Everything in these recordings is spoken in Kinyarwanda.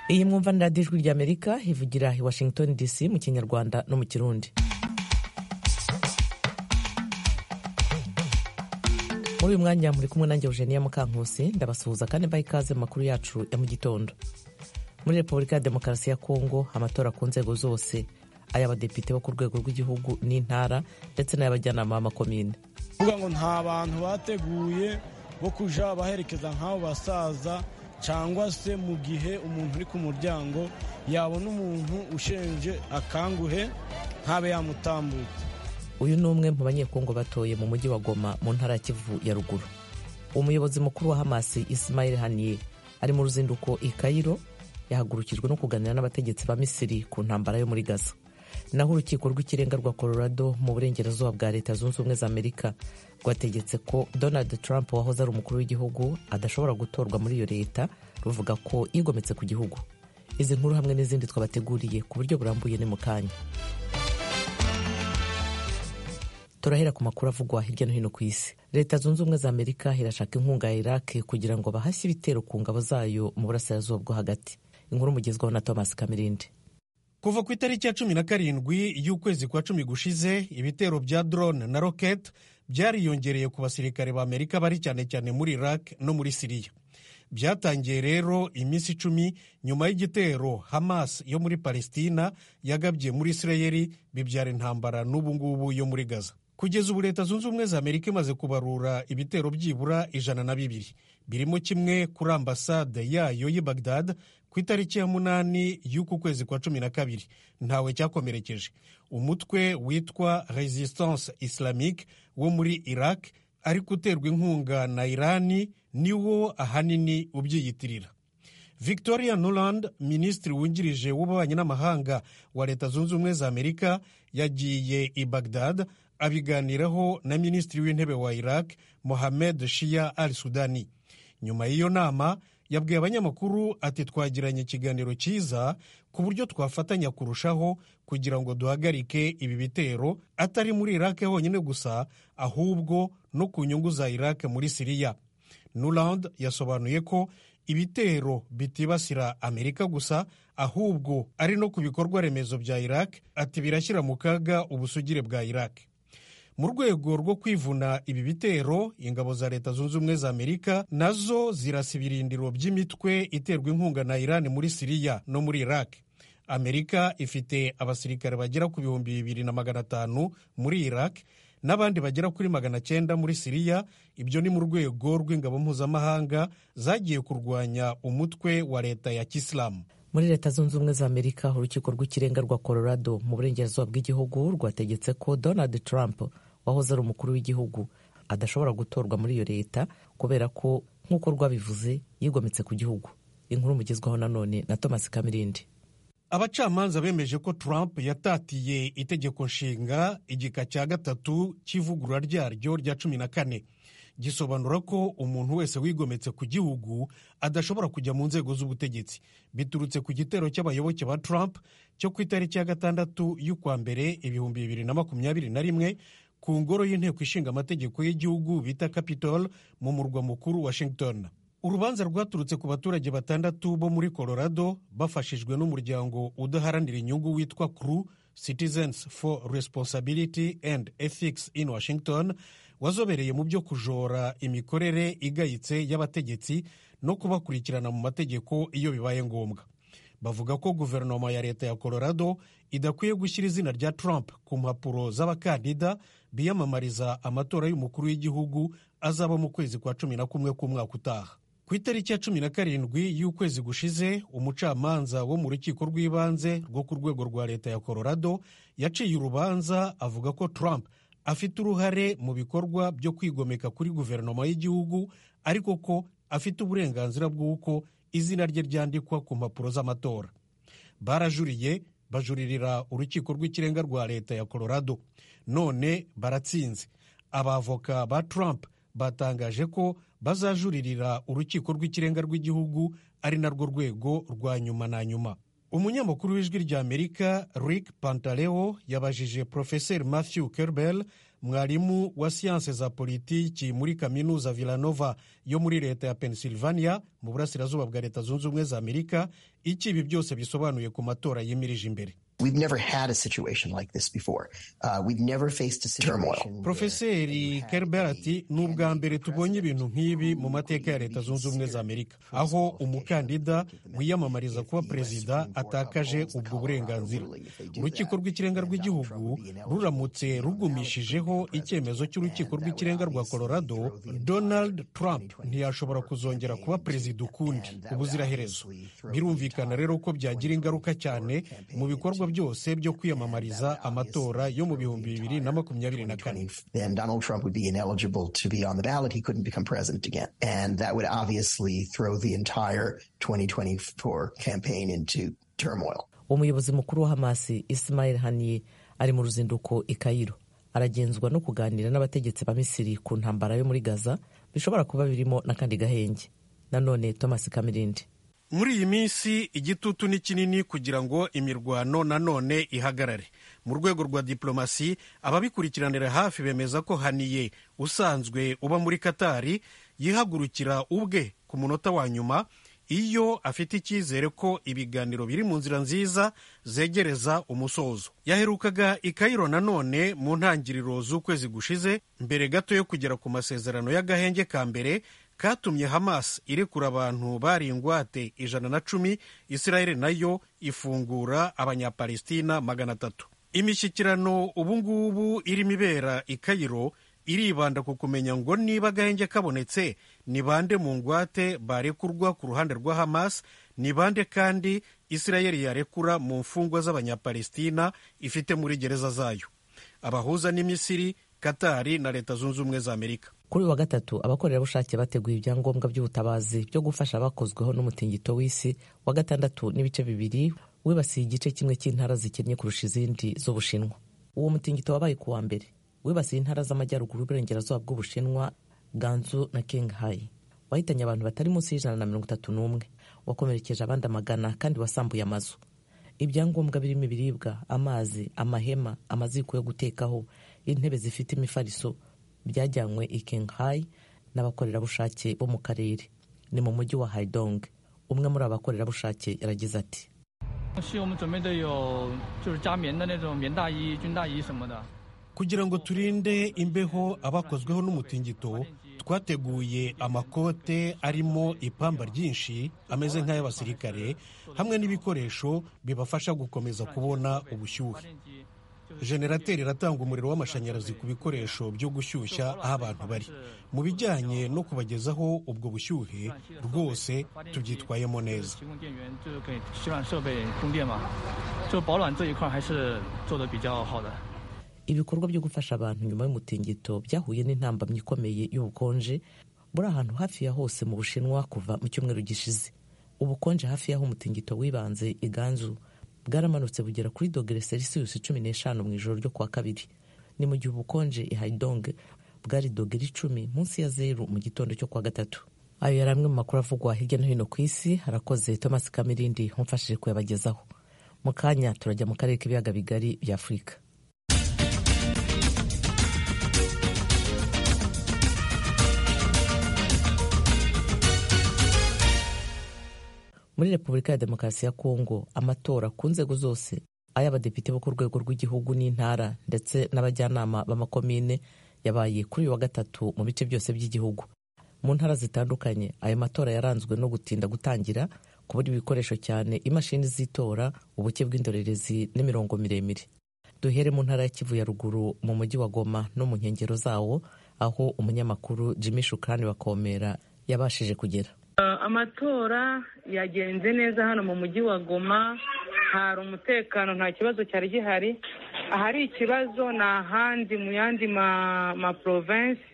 iyi mwumva ni radiyo ijwi ry'amerika ivugira i washington dc mu kinyarwanda no mu kirundi muri uyu mwanya muri kumwe nanjye eugenia mukankusi ndabasuhuza kandi mbaha ikaze mu makuru yacu ya mu gitondo muri repubulika ya demokarasi ya kongo amatora ku nzego zose ay'abadepite bo ku rwego rw'igihugu n'intara ndetse n'ay'abajyanama b'amakomine kuvuga ngo nta bantu bateguye bo kujya baherekeza nk'abo basaza cyangwa se mu gihe umuntu uri ku muryango yabona umuntu ushenje akanguhe ntabe yamutambutse uyu ni umwe mu banyekongo batoye mu mujyi wa goma mu ntara ya kivu ya ruguru umuyobozi mukuru wa hamasi isimayili haniye ari mu ruzinduko i kayiro yahagurukijwe no kuganira n'abategetsi ba misiri ku ntambara yo muri gaza naho urukiko rw'ikirenga rwa colorado mu burengerazuba bwa leta zunze ubumwe za amerika rwategetse ko donald trump wahoze ari umukuru w'igihugu adashobora gutorwa muri iyo leta ruvuga ko yigometse ku gihugu izi nkuru hamwe n'izindi twabateguriye ku buryo burambuye ni mu kanya turahera ku makuru avugwa hirya no hino ku isi leta zunze ubumwe za amerika irashaka inkunga ya iraki kugira ngo bahashye ibitero ku ngabo zayo mu burasirazuba bwo hagati inkuru mugezwaho na thomas kamirindi kuva ku itariki ya cumi na karindwi y'ukwezi kwa cumi gushize ibitero bya drone na rocket byariyongereye ku basirikare ba amerika bari cyane cyane muri iraq no muri siriya byatangiye rero iminsi icumi nyuma y'igitero hamas yo muri palestina yagabye muri isirayeli bibyara intambara n'ubu ngubu yo muri gaza kugeza ubu leta zunze ubumwe za amerika imaze kubarura ibitero byibura ijana na bibiri birimo kimwe kuri ambasade yayo y'i bagdad ku itariki ya munani y'uku kwezi kwa cumi na kabiri ntawe cyakomerekeje umutwe witwa resistance islamique wo muri iraq ariko uterwa inkunga na irani niwo ahanini ubyiyitirira victoria noland minisitiri wungirije w'ububanyi n'amahanga wa leta zunze ubumwe za amerika yagiye i bagdad abiganiraho na minisitiri w'intebe wa iraq mohamed shia al sudani nyuma y'iyo nama yabwiye abanyamakuru ati twagiranye ikiganiro cyiza ku buryo twafatanya kurushaho kugira ngo duhagarike ibi bitero atari muri irake honyine gusa ahubwo no ku nyungu za irake muri siriya nuland yasobanuye ko ibitero bitibasira amerika gusa ahubwo ari no ku bikorwa remezo bya iraq ati birashyira mu kaga ubusugire bwa iraq mu rwego rwo kwivuna ibi bitero ingabo za leta zunze ubumwe za amerika nazo zirasa ibirindiro by'imitwe iterwa inkunga na irani muri siriya no muri iraq amerika ifite abasirikare bagera ku bihumbi bibiri na magana atanu muri iraq n'abandi bagera kuri magana cyenda muri siriya ibyo ni mu rwego rw'ingabo mpuzamahanga zagiye kurwanya umutwe wa leta ya kisilamu muri leta zunze ubumwe za amerika urukiko rw'ikirenga rwa colorado mu burengerazuba bw'igihugu rwategetse ko donald trump wahoze ari umukuru w'igihugu adashobora gutorwa muri iyo leta kubera ko nk'uko rwabivuze yigometse ku gihugu inkuru mugezwaho nanone na thomas kamirindi abacamanza bemeje ko trump yatatiye itegeko nshinga igika cya gatatu cy'ivugurura ryaryo rya cumi na kane gisobanura ko umuntu wese wigometse ku gihugu adashobora kujya mu nzego z'ubutegetsi biturutse ku gitero cy'abayoboke ba trump cyo ku itariki ya gatandatu y'ukwa mbere ibihumbi bibiri na makumyabiri na rimwe ku ngoro y'inteko ishinga amategeko y'igihugu bita capitol mu murwa mukuru washington urubanza rwaturutse ku baturage batandatu bo muri colorado bafashijwe n'umuryango udaharanira inyungu witwa cru citizens for responsibility and ethics in washington wazobereye mu byo kujora imikorere igayitse y'abategetsi no kubakurikirana mu mategeko iyo bibaye ngombwa bavuga ko guverinoma ya leta ya colorado idakwiye gushyira izina rya trump ku mpapuro z'abakandida biyamamariza amatora y'umukuru w'igihugu azaba mu kwezi kwa cumi na kumwe k'umwaka utaha ku itariki ya cumi na karindwi y'ukwezi gushize umucamanza wo mu rukiko rw'ibanze rwo ku rwego rwa leta ya colorado yaciye urubanza avuga ko trump afite uruhare mu bikorwa byo kwigomeka kuri guverinoma y'igihugu ariko ko afite uburenganzira bw'uko izina rye ryandikwa ku mpapuro z'amatora barajuriye bajuririra urukiko rw'ikirenga rwa leta ya colorado none baratsinze abavoka ba trump batangaje ko bazajuririra urukiko rw'ikirenga rw'igihugu ari narwo rwego rwa nyuma na nyuma umunyamakuru w'ijwi ry'amerika rick pantaleo yabajije porofeseri matthew kerbel mwarimu wa siyanse za politiki muri kaminuza villanova yo muri leta ya pennsylvania mu burasirazuba bwa leta zunze ubumwe za amerika icyo ibi byose bisobanuye ku matora yimirije imbere Profeseri Kerber ati ni ubwa mbere tubonye ibintu nk'ibi mu mateka ya leta zunze ubumwe za Amerika aho umukandida wiyamamariza kuba perezida atakaje ubwo burenganzira urukiko rw'ikirenga rw'igihugu ruramutse rugumishijeho icyemezo cy'urukiko rw'ikirenga rwa Colorado Donald Trump ntiyashobora kuzongera kuba perezida ukundi ubuziraherezo birumvikana rero ko byagira ingaruka cyane mu bikorwa byose byo kwiyamamariza amatora yo mu bihumbi bibiri na makumyabiri na kane umuyobozi mukuru wa hamasi ismail haniye ari mu ruzinduko i kayiro aragenzwa no kuganira n'abategetsi ba misiri ku ntambara yo muri gaza bishobora kuba birimo n'akandi gahenge nanone thomas kamirindi muri iyi minsi igitutu ni kinini kugira ngo imirwano nanone ihagarare mu rwego rwa diplomasi ababikurikiranira hafi bemeza ko haniye usanzwe uba muri katari yihagurukira ubwe ku munota wa nyuma iyo afite icyizere ko ibiganiro biri mu nzira nziza zegereza umusozo yaherukaga i kayiro nanone mu ntangiriro z'ukwezi gushize mbere gato yo kugera ku masezerano y'agahenge ka mbere katumye hamas irekura abantu bari ingwate ijana na cumi israel nayo ifungura abanyapalestina magana atatu imishyikirano ubungubu irimo ibera i kayiro iribanda ku kumenya ngo niba agahenge kabonetse ni bande mu ngwate barekurwa ku ruhande rwa hamas ni bande kandi israel yarekura mu mfungwa z'abanyapalestina ifite muri gereza zayo abahuza ni misiri katari na leta zunze ubumwe za amerika kuri uyu wa gatatu abakorerabushake bateguye ibyangombwa by'ubutabazi byo gufasha abakozweho n'umutingito w'isi wa gatandatu n'ibice bibiri wibasiye igice kimwe cy'intara zikennye kurusha izindi z'ubushinwa uwo mutingito wabaye ku wa mbere wibasiye intara z'amajyaruguru y'uburengerazuba bw'ubushinwa ganzu na kingahayi wahitanye abantu batari munsi y'ijana na mirongo itatu n'umwe wakomerekeje abandi amagana kandi wasambuye amazu ibyangombwa birimo ibiribwa amazi amahema amaziko yo gutekaho intebe zifite imifariso byajyanywe i kingahayi n'abakorerabushake bo mu karere ni mu mujyi wa haidong umwe muri aba bakorerabushake yaragize ati kugira ngo turinde imbeho abakozweho n'umutingito twateguye amakote arimo ipamba ryinshi ameze nk'ay'abasirikare hamwe n'ibikoresho bibafasha gukomeza kubona ubushyuhe generateri iratanga umuriro w'amashanyarazi ku bikoresho byo gushyushya aho abantu bari mu bijyanye no kubagezaho ubwo bushyuhe rwose tubyitwayemo neza ibikorwa byo gufasha abantu nyuma y'umutingito byahuye n'intambamyi ikomeye y'ubukonje buri ahantu hafi ya hose mu bushinwa kuva mu cyumweru gishize ubukonje hafi y'aho umutingito wibanze iganzu bwaramanutse bugera kuri dogere selisiyusi cumi n'eshanu mu ijoro ryo kuwa kabiri ni mu gihe ubukonje i hayidonge bwari dogere icumi munsi ya zeru mu gitondo cyo kuwa gatatu ayo yari amwe mu makuru avugwa hirya no hino ku isi harakoze thomas kamirindi wamfashije kuyabagezaho mu kanya turajya mu karere k'ibiyaga bigari bya afurika muri repubulika ya demokarasi ya kongo amatora ku nzego zose ay'abadepite bo ku rwego rw'igihugu n'intara ndetse n'abajyanama b'amakomine yabaye kuri uyu wa gatatu mu bice byose by'igihugu mu ntara zitandukanye ayo matora yaranzwe no gutinda gutangira kubura ibikoresho cyane imashini z'itora ubuke bw'indorerezi n'imirongo miremire duhere mu ntara ya kivu ya ruguru mu mujyi wa goma no mu nkengero zawo aho umunyamakuru jimmy shukrani bakomera yabashije kugera amatora yagenze neza hano mu mujyi wa goma hari umutekano nta kibazo cyari gihari ahari ikibazo ni ahandi mu yandi maporovensi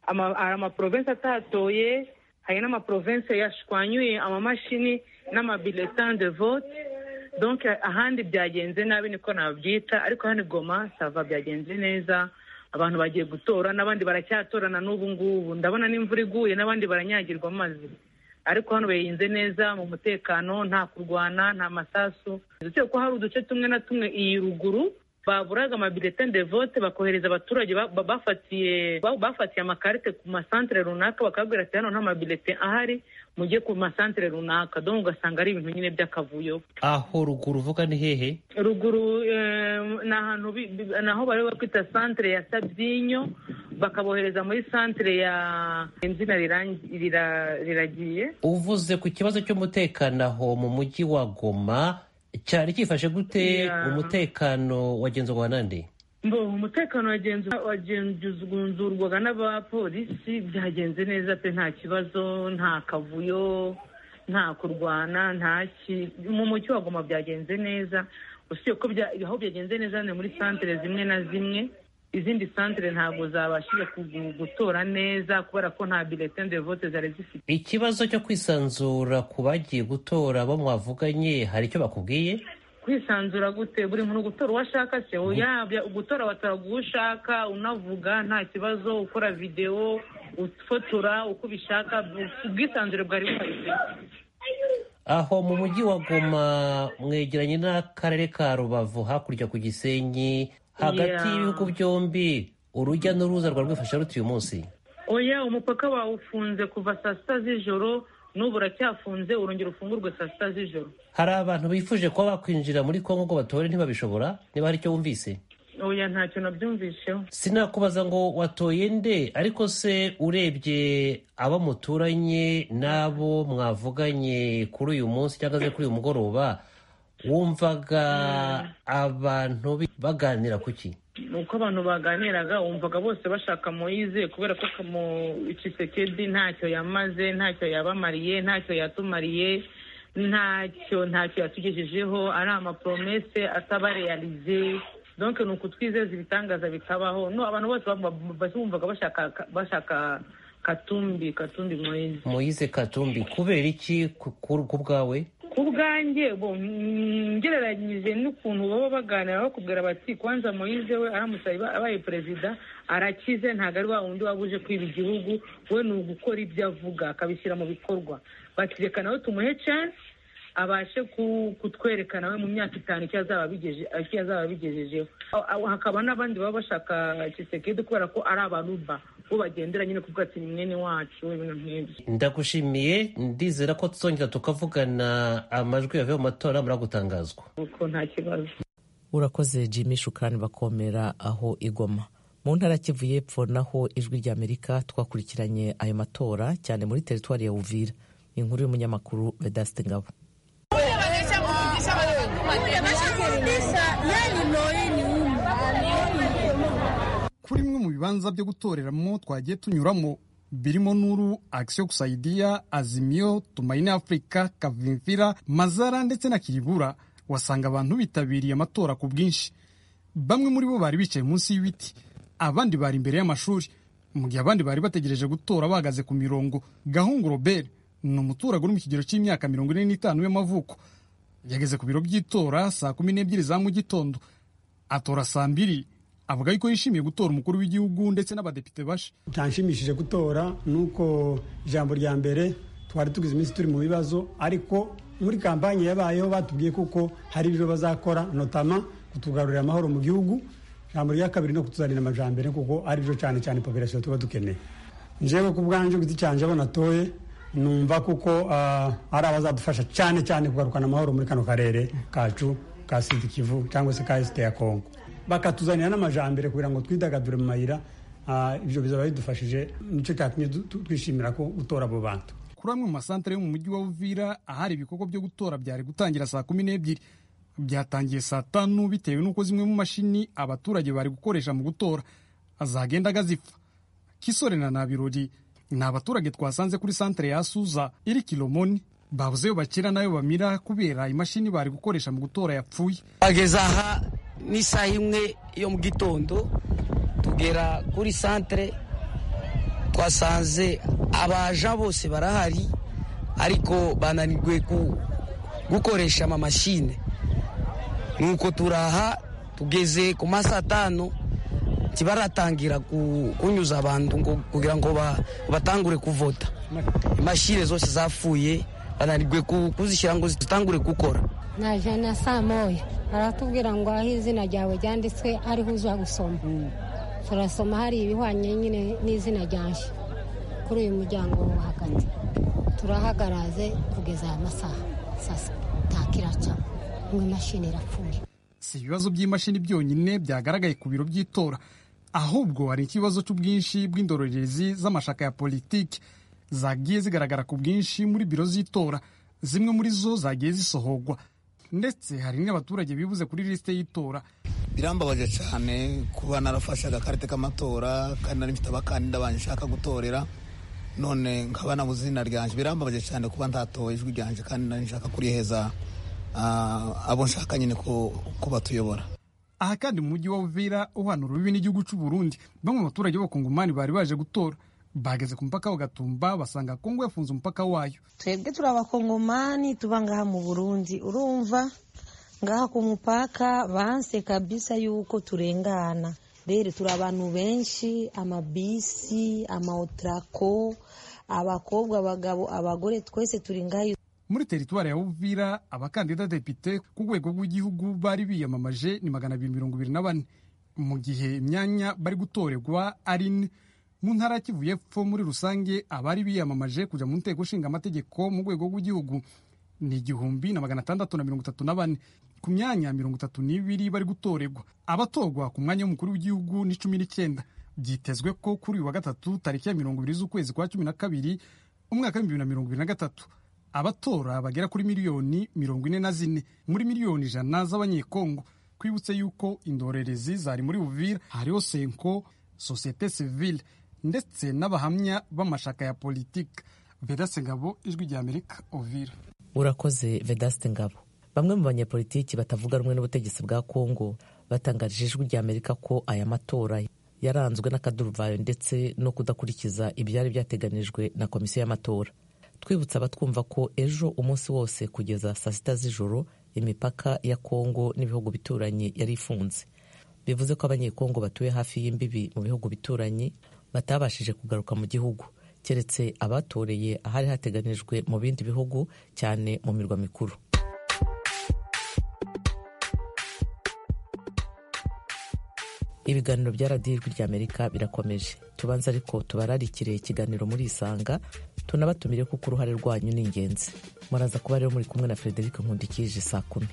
hari amaporovensi atatoye hari n'amaporovensi yashwanyuye amamashini n'amabileta de vote donc ahandi byagenze nabi niko nabyita ariko hano goma sava byagenze neza abantu bagiye gutora n'abandi baracyatorana n'ubu ngubu ndabona n'imvura iguye n'abandi baranyagirwa amazi ariko hano bayirinze neza mu mutekano nta kurwana nta masasu ndetse ko hari uduce tumwe na tumwe iyi ruguru baburaga amabiletin de vote bakohereza abaturage ba- ba- bafatiye ba- bafatiye amakarite ku masantere runaka bakababwira ati hano nta mabiletin ahari mujye ku masantere runaka donc ugasanga ari ibintu nyine by'akavuyo aho ruguru uvuga ni hehe ruguru eh, ni ahantu bi- bi- ni aho bari bakwita santere ya sabyinyo bakabohereza muri santere ya izina rirangi- rira- riragiye uvuze ku kibazo cy'umutekano aho mu mujyi wa goma cyari cyifashe gute Yeah. umutekano wagenzurwa nande Mbo, umutekano wagenzu- wagenzurwaga n'abapolisi byagenze neza pe nta kibazo nta kavuyo nta kurwana nta ki mu mucyo wagoma byagenze neza usibye ko bya- aho byagenze neza ni muri santere zimwe na zimwe izindi santere ntabwo zabashije kugu- gutora neza kubera ko nta biletin de vote zari zifite ikibazo cyo kwisanzura ku bagiye gutora bo mwavuganye hari icyo bakubwiye kwisanzura gute buri muntu gutora uwo ashaka se yabya gutora watora uwo ushaka unavuga nta kibazo ukora videwo ufotora uko ubishaka ubwisanzure bwari buhari aho mu mujyi wa goma mwegeranye n'akarere ka rubavu hakurya ku gisenyi hagati Yeah. y'ibihugu byombi urujya n'uruza rwa rwifashe ruti uyu munsi oya umupaka bawufunze kuva saa sita z'ijoro n'ubu uracyafunze urongera ufungurwe saa sita z'ijoro hari abantu bifuje kuba bakwinjira muri kongo ngo batore ntibabishobora niba hari icyo wumvise oya ntacyo nabyumvisheho sinakubaza ngo watoye nde ariko se urebye abo muturanye n'abo mwavuganye kuri uyu munsi cyangwa se kuri uyu mugoroba wumvaga abantu bi- baganira ku ki uko abantu baganiraga wumvaga bose bashaka moyize kubera ko Kamo- Tshisekedi ntacyo yamaze ntacyo yabamariye ntacyo yatumariye ntacyo ntacyo yatugejejeho ari amapromese atabareyarize donc ni ukutwizeza ibitangaza bikabaho no abantu bose baba- baba- bumvaga bashaka bashaka katumbi katumbi moyize moyize katumbi kubera iki ku- ku ku bwawe ku bwanjye bo mm, ngereranyije n'ukuntu baba baganira bakubwira bati kwanza moyize we aramutse aba- abaye perezida arakize ntabwo ari wa wundi waba uje kwiba igihugu we ni ugukora ibyo avuga akabishyira mu bikorwa bati reka nawe tumuhe chance abashe ku- kutwereka nawe mu myaka itanu icyo azaba abigeje- icyo azaba abigejejeho Aho- aho hakaba n'abandi baba bashaka kisekedi kubera ko ari abaruba bo bagendera nyine kuvuga ati ni mwene wacu ibintu nk'ibyo ndagushimiye ndizera ko tuzongera tukavugana amajwi yavuye mu matora muragutangazwa kuko nta kibazo urakoze jimmy shukani bakomera aho igoma mu ntara ya kivu y'epfo naho ijwi rya amerika twakurikiranye ayo matora cyane muri teritwari ya uvira inkuru y'umunyamakuru vedaste ngabo kuri bimwe mu bibanza byo gutoreramo twagiye tunyuramo birimo nuru akisiyo kusaidiya azimiyo tumaine afurika kavimvira mazara ndetse na kiribura wasanga abantu bitabiriye amatora ku bwinshi bamwe muri bo bari bicaye munsi y'ibiti abandi bari imbere y'amashuri mu gihe abandi bari bategereje gutora bahagaze ku mirongo gahungu robert ni umuturage uri mu kigero cy'imyaka mirongo ine n'itanu y'amavuko yageze ku biro by'itora saa kumi n'ebyiri za mu gitondo atora saa mbiri avuga yuko yishimiye gutora umukuru w'igihugu ndetse n'abadepite bashe byanshimishije gutora ni uko ijambo rya mbere twari tugize iminsi turi mu bibazo ariko muri kampanye yabayeho batubwiye kuko hari ibyo bazakora notama kutugarurira amahoro mu gihugu ijambo rya kabiri no kutuzanira amajambere kuko ari byo cyane cyane population tuba dukeneye njyewe ku bwanjye ku giti cyanjye abo natoye numva kuko ah, ari abazadufasha cyane cyane kugarukana amahoro muri kano karere kacu ka sidi kivu cyangwa se ka esite ya kongo bakatuzanira n'amajambere kugira ngo twidagadure mu mayira ah, ibyo bizaba bidufashije nicyo cyatumye du- tu- twishimira ko gutora abo bantu kuri amwe mu masantere yo mu mujyi wa uvira ahari ibikorwa byo gutora byari gutangira saa kumi n'ebyiri byatangiye saa tanu bitewe n'uko zimwe mu mashini abaturage bari gukoresha mu gutora azagenda agazipfa kisore na nabirori ni abaturage twasanze kuri santere ya suza iri kilomoni babuze yo bakira n'ayo bamira kubera imashini bari gukoresha mu gutora yapfuye bageza aha n'isaha imwe yo mu gitondo tugera kuri santere twasanze abaja bose barahari ariko bananirwe ku- gukoresha amamashine nuko turaha tugeze ku ma saa tanu ntibaratangira ku- kunyuza abantu ngo kugira ngo ba- batangure kuvota imashini zose zapfuye bananirwe kuzishyira ngo zitangure gukora naje na saa moya baratubwira ngo aho izina ryawe ryanditswe ariho uza gusoma turasoma hari ibihwanye nyine n'izina ryanjye kuri uyu muryango wo hagati turahagaraze kugeza aya masaha saa sita kiraca ngo imashini irapfuye si ibibazo by'imashini byonyine byagaragaye ku biro by'itora ahubwo hari ikibazo cy'ubwinshi bw'indorerezi z'amashaka ya politiki zagiye zigaragara ku bwinshi muri biro z'itora zimwe muri zo zagiye zisohogwa ndetse hari n'abaturage bibuze kuri lisite y'itora birambabaje cyane kuba narafashe agakarite k'amatora kandi nari mfite abakandida banjye nshaka gutorera none nkaba nabuze izina ryanjye birambabaje cyane kuba ntatoye ijwi ryanjye kandi nari nshaka kuriheza abo nshaka nyine ko batuyobora aha kandi mu mujyi wa uvira uhana urubibi n'igihugu cy'u Burundi bamwe mu baturage b'abakongomani bari baje gutora bageze ku mupaka wa gatumba basanga kongo yafunze umupaka wayo twebwe turi abakongomani tuba ngaha mu burundi urumva ngaha ku mupaka banse kabisa yuko turengana rero turi abantu benshi amabisi amawotarako abakobwa abagabo abagore twese turi ngaha muri teritwari ya uvira abakandida depite ku rwego rw'igihugu bari biyamamaje ni magana abiri mirongo ibiri na bane mu gihe imyanya bari gutorerwa ari ine mu ntara ya kivu y'epfo muri rusange abari biyamamaje kujya mu nteko ishinga amategeko mu rwego rw'igihugu ni igihumbi na magana atandatu na mirongo itatu na bane ku myanya mirongo itatu n'ibiri bari gutorerwa abatorwa ku mwanya w'umukuru w'igihugu ni cumi n'icyenda byitezwe ko kuri uyu wa gatatu tariki ya mirongo ibiri z'ukwezi kwa cumi na kabiri umwaka w'ibihumbi bibiri na mirongo ibiri na gatatu abatora bagera kuri miliyoni mirongo ine na zine muri miliyoni ijana z'abanyekongo twibutse yuko indorerezi zari muri buvira hariho senko sosiyete sivile ndetse n'abahamya b'amashaka ya politiki vedaste ngabo ijwi rya amerika uvira urakoze vedaste ngabo bamwe mu banyepolitiki batavuga rumwe n'ubutegetsi bwa kongo batangarije ijwi rya amerika ko aya matora yaranzwe n'akaduruvayo ndetse no kudakurikiza ibyari byateganijwe na komisiyo y'amatora twibutsa abatwumva ko ejo umunsi wose kugeza saa sita z'ijoro imipaka ya kongo n'ibihugu bituranye yari ifunze bivuze ko abanyekongo batuye hafi y'imbibi mu bihugu bituranye batabashije kugaruka mu gihugu keretse abatoreye ahari hateganijwe mu bindi bihugu cyane mu mirwa mikuru ibiganiro bya radiyo ijwi ry'amerika birakomeje tubanze ariko tubararikire ikiganiro muri isanga tunabatumire kuko uruhare rwanyu ni ingenzi muraza kuba rero muri kumwe na frederic nkundikije saa kumi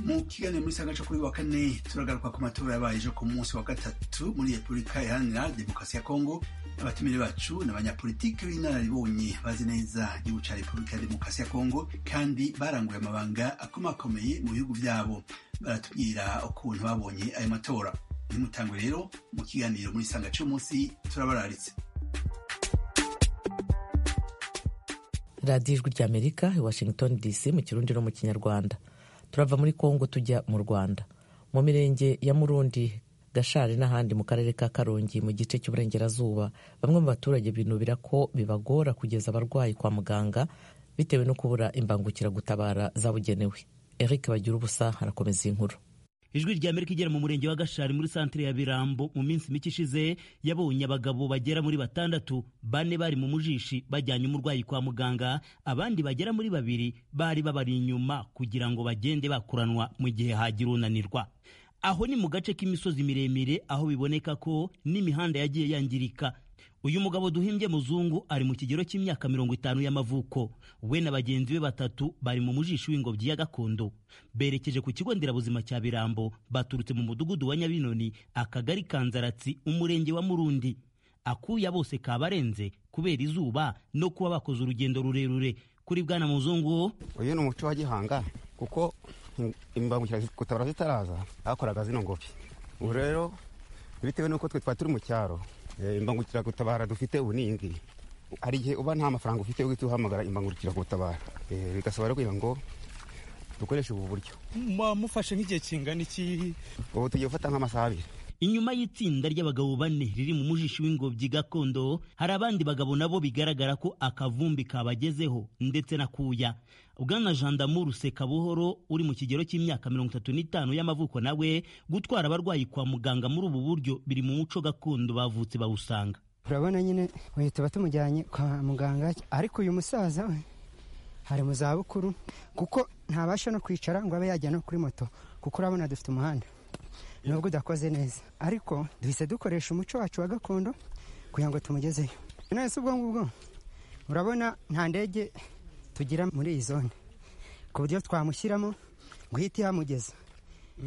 mu kiganiro muri saa gace kuri wa kane turagaruka ku matora yabaye ejo ku munsi wa gatatu muri repubulika iharanira demokarasi ya kongo abatumire bacu ni abanyapolitiki b'inararibonye bazi neza igihugu cya repubulika ya demokarasi ya kongo kandi baranguye amabanga akomakomeye mu bihugu byabo baratubwira ukuntu babonye ayo matora nimutangwe rero mu kiganiro muri saa gace y'umunsi turabararitse radiyo ijwi ry'amerika i washington dc mu kirundi no mu kinyarwanda turava muri congo tujya mu rwanda mu mirenge ya murundi gashari n'ahandi mu karere ka karongi mu gice cy'uburengerazuba bamwe mu baturage binubira ko bibagora kugeza abarwayi kwa muganga bitewe no kubura imbangukiragutabara zabugenewe eric bagira ubusa harakomeza inkuru ijwi rya amerika igera mu murenge wa gashari muri santire ya birambo mu minsi mike ishize yabonye abagabo bagera muri batandatu bane bari mu mujishi bajyanye umurwayi kwa muganga abandi bagera muri babiri bari babari inyuma kugira ngo bagende bakuranwa mu gihe hagira unanirwa aho ni mu gace k'imisozi miremire aho biboneka ko n'imihanda yagiye yangirika uyu mugabo duhimbye muzungu ari mu kigero cy'imyaka mirongo itanu y'amavuko we na bagenzi be batatu bari mu mujishi w'ingobyi ya gakondo berekeje ku kigo nderabuzima cya birambo baturutse mu mudugudu wa nyabinoni akagari ka nzaratsi umurenge wa murundi akuya bose kabarenze kubera izuba no kuba bakoze urugendo rurerure kuri bwana muzungu uyu ni umuco wa gihanga kuko imbangukiragutabara zitaraza bakoraga zino ngobyi ubu rero bitewe n'uko twe twari turi mu cyaro imbangukiragutabara dufite ubu ni iyi hari igihe uba nta mafaranga ufite uhita uhamagara imbangukiragutabara bigasaba rero kugira ngo dukoreshe ubu buryo mufashe nk'igihe kingana iki ubu tugiye gufata nk'amasaha abiri inyuma y'itsinda ry'abagabo bane riri mu mujishi w'ingobyi gakondo hari abandi bagabo nabo bigaragara ko akavumbi kabagezeho ndetse na kuya bwana jandamuru sekabuhoro uri mu kigero cy'imyaka mirongo itatu n'itanu y'amavuko nawe gutwara abarwayi kwa muganga muri ubu buryo biri mu muco gakondo bavutse bawusanga urabona nyine bahita batumujyanye kwa muganga ariko uyu musaza we ari mu zabukuru kuko ntabasha no kwicara ngo abe yajya no kuri moto kuko urabona dufite umuhanda nubwo udakoze neza ariko duhise dukoresha umuco wacu wa gakondo kugira ngo tumugezeyo none se ubwo ngubwo urabona nta ndege tugira muri iyi zone ku buryo twamushyiramo ngo ihite ihamugeza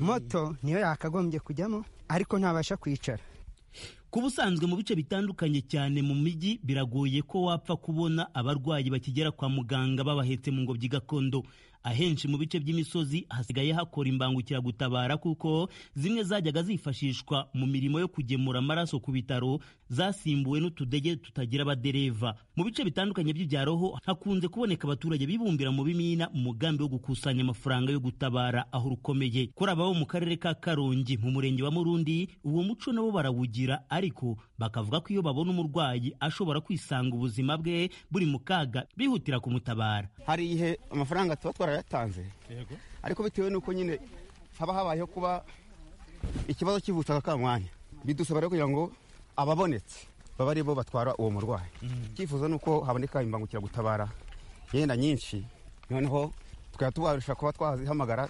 moto niyo yakagombye kujyamo ariko ntabasha kwicara ku busanzwe mu bice bitandukanye cyane mu mijyi biragoye ko wapfa kubona abarwayi bakigera kwa muganga babahetse mu ngobyi gakondo ahenshi mu bice by'imisozi hasigaye hakora imbangukiragutabara kuko zimwe zajyaga zifashishwa mu mirimo yo kugemura amaraso ku bitaro zasimbuwe n'utudege tutagira abadereva mu bice bitandukanye by'ibyaro ho hakunze kuboneka abaturage bibumbira mu bimina mu mugambi wo gukusanya amafaranga yo gutabara aho rukomeye kuri ababo mu karere ka karongi mu murenge wa murundi uwo muco nabo barawugira ariko bakavuga ko iyo babona umurwayi ashobora kwisanga ubuzima bwe buri mu kaga bihutira kumutabara hari igihe amafaranga tuba twarayatanze ariko bitewe n'uko nyine haba habayeho kuba ikibazo kivutse aka kamwanya bidusaba rero kugira ngo ababonetse baba ari bo batwara uwo murwayi icyifuzo ni uko haboneka imbangukiragutabara yenda nyinshi noneho tukaba tubasha kuba twazihamagara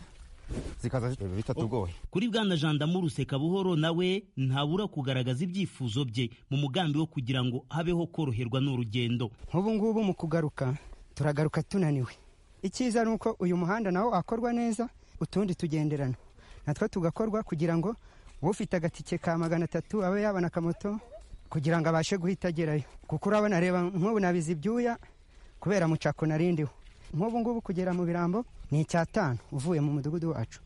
zikaza bitatugoye kuri bwana jandamu ruseka buhoro nawe ntabura kugaragaza ibyifuzo bye mu mugambi wo kugira ngo habeho koroherwa n'urugendo nk'ubu ngubu mu kugaruka turagaruka tunaniwe icyiza ni uko uyu muhanda nawo wakorwa neza utundi tugenderana natwo tugakorwa kugira ngo ufite agatike ka magana atatu abe yabona akamoto kugira ngo abashe guhita agerayo kuko urabona reba nk'ubu nabize ibyuya kubera mucako narindiwe nk'ubu ngubu kugera mu birambo ni icyatanu uvuye mu mudugudu wacu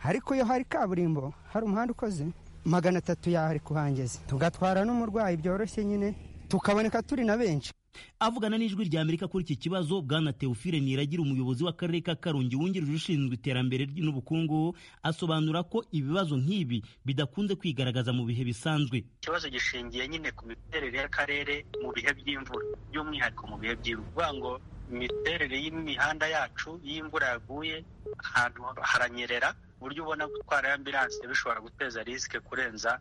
ariko iyo hari kaburimbo hari umuhanda ukoze magana atatu yari kuhangeza tugatwara n'umurwayi byoroshye nyine tukaboneka turi na benshi avugana n'ijwi rya amerika kuri iki kibazo bwana teofile niragira umuyobozi w'akarere ka karongi wungirije ushinzwe iterambere n'ubukungu asobanura ko ibibazo nk'ibi bidakunze kwigaragaza mu bihe bisanzwe ikibazo gishingiye nyine ku miterere y'akarere mu bihe by'imvura by'umwihariko mu bihe by'imvura ngo imiterere y'imihanda yacu iyo imvura yaguye ahantu haranyerera ku buryo ubona gutwara ambiranse bishobora guteza risike kurenza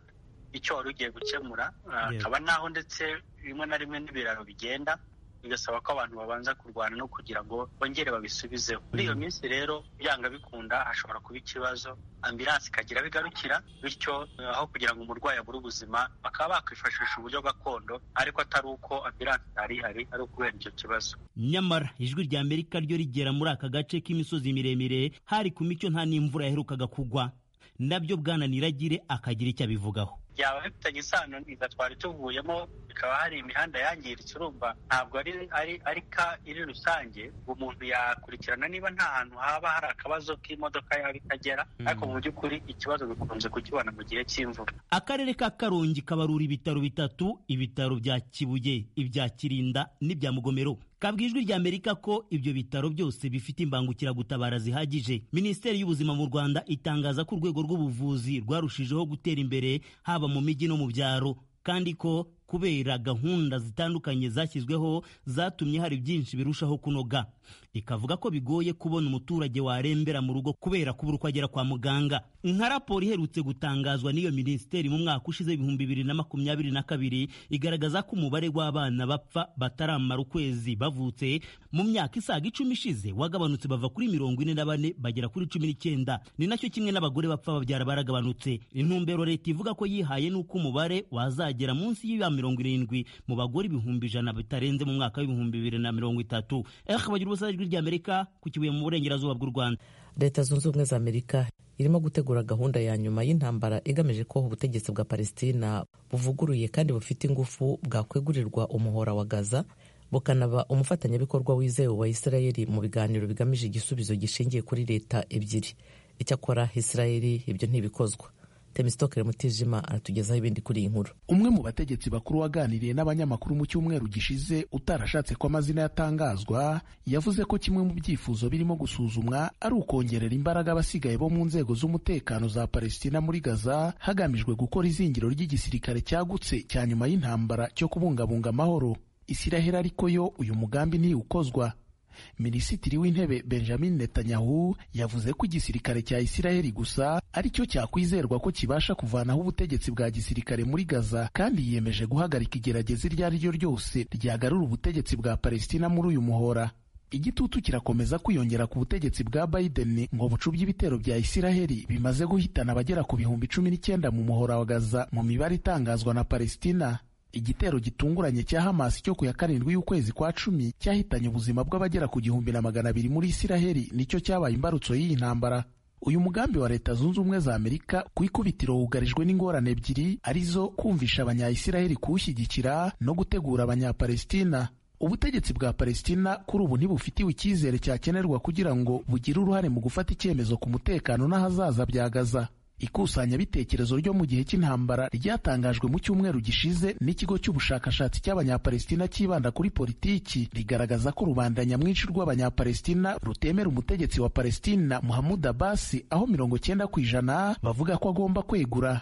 icyo wari ugiye gukemura hakaba n'aho ndetse rimwe na rimwe n'ibiraro bigenda bigasaba ko abantu babanza kurwana no kugira ngo bongere babisubizeho muri iyo minsi rero byanga bikunda hashobora kuba ikibazo ambiranse ikagira bigarukira bityo aho kugira ngo umurwayi abure ubuzima bakaba bakwifashisha uburyo gakondo ariko atari uko ambiranse yari ihari ari ukubera icyo kibazo nyamara ijwi rya amerika ryo rigera muri aka gace k'imisozi miremire hari ku mico nta n'imvura yaherukaga kugwa nabyo bwana niragire akagira icyo abivugaho byaba bifitanye isano n'iza twari tuvuyemo bikaba hari imihanda yangiritse urumva ntabwo ari ari arika iri rusange ngo umuntu yakurikirana niba nta hantu haba hari akabazo k'imodoka yaba itagera ariko mu by'ukuri ikibazo bikunze kukibona mu gihe cy'imvura akarere ka karongi kabarura ibitaro bitatu ibitaro bya kibuye ibya kirinda n'ibya mugomero kabwa ijwi rya amerika ko ibyo bitaro byose bifite imbangukiragutabara zihagije minisiteri y'ubuzima mu rwanda itangaza ko urwego rw'ubuvuzi rwarushijeho gutera imbere haba mu mijyi no mu byaro kandi ko kubera gahunda zitandukanye zashyizweho zatumye hari byinshi birushaho kunoga ikavuga ko bigoye kubona umuturage warembera mu rugo kubera kubura uko agera kwa muganga nka raporo iherutse gutangazwa n'iyo minisiteri mu mwaka ushize ibihumbi bibiri na makumyabiri na kabiri igaragaza ko umubare w'abana bapfa bataramara ukwezi bavutse mu myaka isaga icumi ishize wagabanutse bava kuri mirongo ine na bane bagera kuri cumi n'icyenda ni nacyo kimwe n'abagore bapfa babyara baragabanutse intumbero leta ivuga ko yihaye n'uko umubare wazagera munsi y'iya mirongo irindwi mu bagore ibihumbi ijana bitarenze mu mwaka w'ibihumbi bibiri na mirongo itatu eh bagira ubusa ijwi rya amerika ku kibuye mu burengerazuba bw'u rwanda leta zunze ubumwe za amerika irimo gutegura gahunda ya nyuma y'intambara igamije ko ubutegetsi bwa palestina buvuguruye kandi bufite ingufu bwakwegurirwa umuhora wa gaza bukanaba umufatanyabikorwa wizewe wa isirayeli mu biganiro bigamije igisubizo gishingiye kuri leta ebyiri icyakora isirayeli ibyo ntibikozwa temisitokere mutijima aratugezaho ibindi kuri iyi nkuru umwe mu bategetsi bakuru waganiriye n'abanyamakuru mu cyumweru gishize utarashatse ko amazina yatangazwa yavuze ko kimwe mu byifuzo birimo gusuzumwa ari ukongerera imbaraga abasigaye bo mu nzego z'umutekano za palestina muri gaza hagamijwe gukora izingiro ry'igisirikare cyagutse cya nyuma y'intambara cyo kubungabunga amahoro isiraheli ariko yo uyu mugambi ntiwukozwa minisitiri w'intebe benjamin netanyahu yavuze ko igisirikare cya isiraheli gusa aricyo cyakwizerwa ko kibasha kuvanaho ubutegetsi bwa gisirikare muri gaza kandi yiyemeje guhagarika igerageza iryo ari ryo ryose ryagarura ubutegetsi bwa palestina muri uyu muhora igitutu kirakomeza kwiyongera ku butegetsi bwa Biden ngo bucubye ibitero bya Isiraheli bimaze guhitana abagera ku bihumbi cumi n'icyenda mu muhora wa Gaza mu mibare itangazwa na Palestina igitero gitunguranye cya Hamas cyo ku ya karindwi y'ukwezi kwa cumi cyahitanye ubuzima bw'abagera ku gihumbi na magana abiri muri Isiraheli nicyo cyabaye imbarutso y'iyi ntambara uyu mugambi wa leta zunze ubumwe za amerika ku ikubitiro wugarijwe n'ingorane ebyiri arizo kumvisha abanyayisiraheli kuwushyigikira no gutegura abanyapalestina ubutegetsi bwa palestina kuri ubu ntibufitiwe icyizere cyakenerwa kugira ngo bugire uruhare mu gufata icyemezo ku mutekano n'ahazaza bya gaza ikusanyabitekerezo ryo mu gihe cy'intambara ryatangajwe mu cyumweru gishize n'ikigo cy'ubushakashatsi cy'abanyapalestina cyibanda kuri politiki rigaragaza ko rubanda nyamwinshi rw'abanyapalestina rutemera umutegetsi wa palestina muhamud abasi aho mirongo cyenda ku ijana bavuga ko agomba kwegura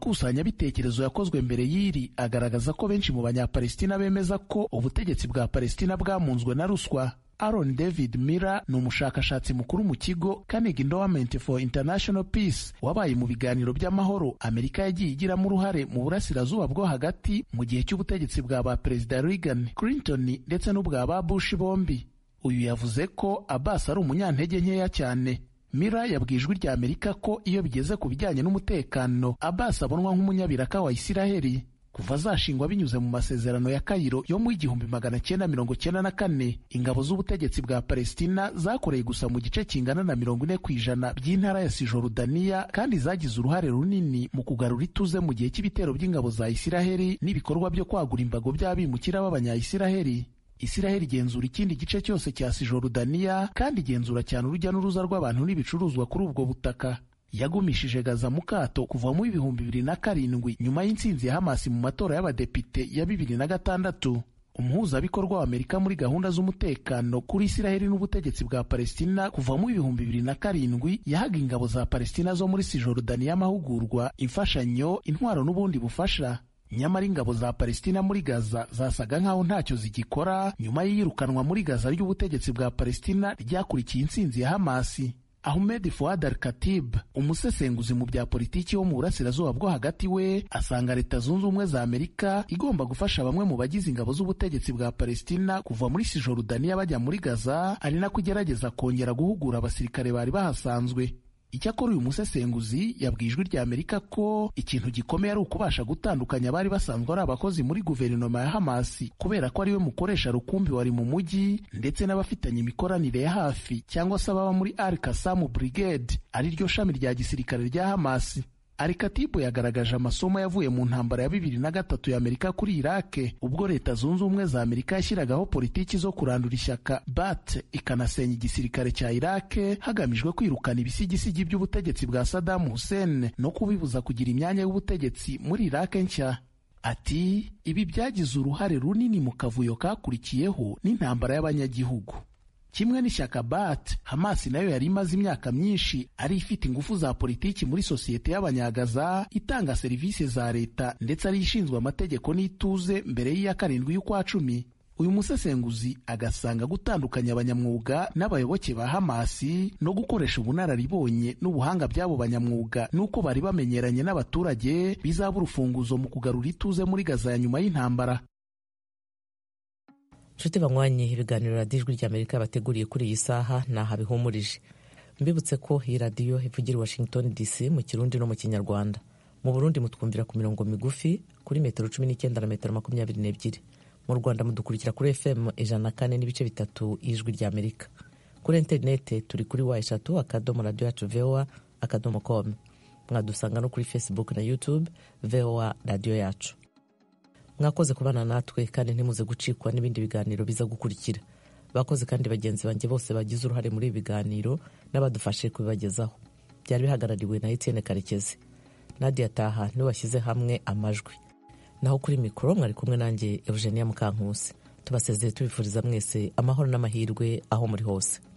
amakusanyabitekerezo yakozwe mbere y'iri agaragaza ko benshi mu banyapalestina bemeza ko ubutegetsi bwa palestina bwamunzwe na ruswa aron david miller ni umushakashatsi mukuru mu kigo Carnegie endowment for international peace wabaye mu biganiro by'amahoro amerika yagiye igiramo uruhare mu burasirazuba bwo hagati mu gihe cy'ubutegetsi bwa ba perezida reagan clinton ndetse n'ubwa ba bush bombi uyu yavuze ko abbas ari umunyantege nkeya cyane Mira yabwiye ijwi rya Amerika ko iyo bigeze ku bijyanye n'umutekano Abbas abonwa nk'umunyabiraka wa Isiraheli kuva azashingwa binyuze mu masezerano ya Kayiro yo mu igihumbi magana cyenda mirongo cyenda na kane ingabo z'ubutegetsi bwa Palestina zakoreye gusa mu gice kingana na mirongo ine ku ijana by'intara ya Sijorudaniya kandi zagize uruhare runini mu kugarura ituze mu gihe cy'ibitero by'ingabo za Isiraheli n'ibikorwa byo kwagura imbago by'abimukira b'abanyayisiraheli Isiraheli igenzura ikindi gice cyose cya Sijorudaniya kandi igenzura cyane urujya n'uruza rw'abantu n'ibicuruzwa kuri ubwo butaka yagumishije Gaza mu kato kuva mu ibihumbi bibiri na karindwi nyuma y'intsinzi ya Hamasi mu matora y'abadepite ya bibiri na gatandatu umuhuzabikorwa wa Amerika muri gahunda z'umutekano kuri Isiraheli n'ubutegetsi bwa Palestina kuva mu ibihumbi bibiri na karindwi yahaga ingabo za Palestina zo muri Sijorudaniya amahugurwa imfashanyo intwaro n'ubundi bufasha nyamara ingabo za palestina muri gaza zasaga nk'aho ntacyo zigikora nyuma y'iyirukanwa muri gaza ry'ubutegetsi bwa palestina ryakurikiye intsinzi ya hamasi ahmed fuad al katib umusesenguzi mu bya politiki wo mu burasirazuba bwo hagati we asanga leta zunze ubumwe za amerika igomba gufasha bamwe mu bagize ingabo z'ubutegetsi bwa palestina kuva muri sijorudaniya bajya muri gaza ari nako igerageza kongera guhugura abasirikare bari bahasanzwe icyakora uyu musesenguzi yabwiye ijwi rya amerika ko ikintu gikomeye ari ukubasha gutandukanya abari basanzwe ari abakozi muri guverinoma ya hamasi kubera ko ariwe mukoresha rukumbi wari mu mujyi ndetse n'abafitanye imikoranire ya hafi cyangwa se ababa muri al kasamu brigade ariryo shami rya gisirikare rya hamasi alikatibu yagaragaje amasomo yavuye mu ntambara ya bibiri na gatatu ya amerika kuri irake ubwo leta zunze ubumwe za amerika yashyiragaho politiki zo kurandura ishyaka bat ikanasenya igisirikare cya irake hagamijwe kwirukana ibisigisigi by'ubutegetsi bwa sadamu hussein no kubibuza kugira imyanya y'ubutegetsi muri irake nshya ati ibi byagize uruhare runini mu kavuyo kakurikiyeho n'intambara y'abanyagihugu kimwe n'ishyaka bat hamasi nayo yari imaze imyaka myinshi ari ifite ingufu za politiki muri sosiyete y'abanyagaza itanga serivisi za leta ndetse ariyo ishinzwe amategeko n'ituze mbere y'iya karindwi y'ukwa cumi uyu musesenguzi agasanga gutandukanya abanyamwuga n'abayoboke ba hamasi no gukoresha ubunararibonye n'ubuhanga by'abo banyamwuga n'uko bari bamenyeranye n'abaturage bizaba urufunguzo mu kugarura ituze muri gaza ya nyuma y'intambara nshuti banywanye ibiganiro radiyo ijwi ry'amerika yabateguriye kuri iyi saha ni aha bihumurije mbibutse ko iyi radiyo ivugira washington dc mu kirundi no mu kinyarwanda mu burundi mutwumvira ku mirongo migufi kuri metero cumi n'icyenda na metero makumyabiri n'ebyiri mu rwanda mudukurikira kuri fm ijana na kane n'ibice bitatu y'ijwi ry'amerika kuri interinete turi kuri wa eshatu akadomo radiyo yacu voa akadomo komu mwadusanga no kuri facebook na youtube voa radiyo yacu mwakoze kubana natwe kandi ntimuze gucikwa n'ibindi biganiro biza gukurikira bakoze kandi bagenzi banjye bose bagize uruhare muri ibi biganiro n'abadufashe kubibagezaho byari bihagarariwe na Etienne karekezi nadia taha niwe washyize hamwe amajwi naho kuri mikoro mwari kumwe nanjye eugenia mukankusi tubasezeye tubifuriza mwese amahoro n'amahirwe aho muri hose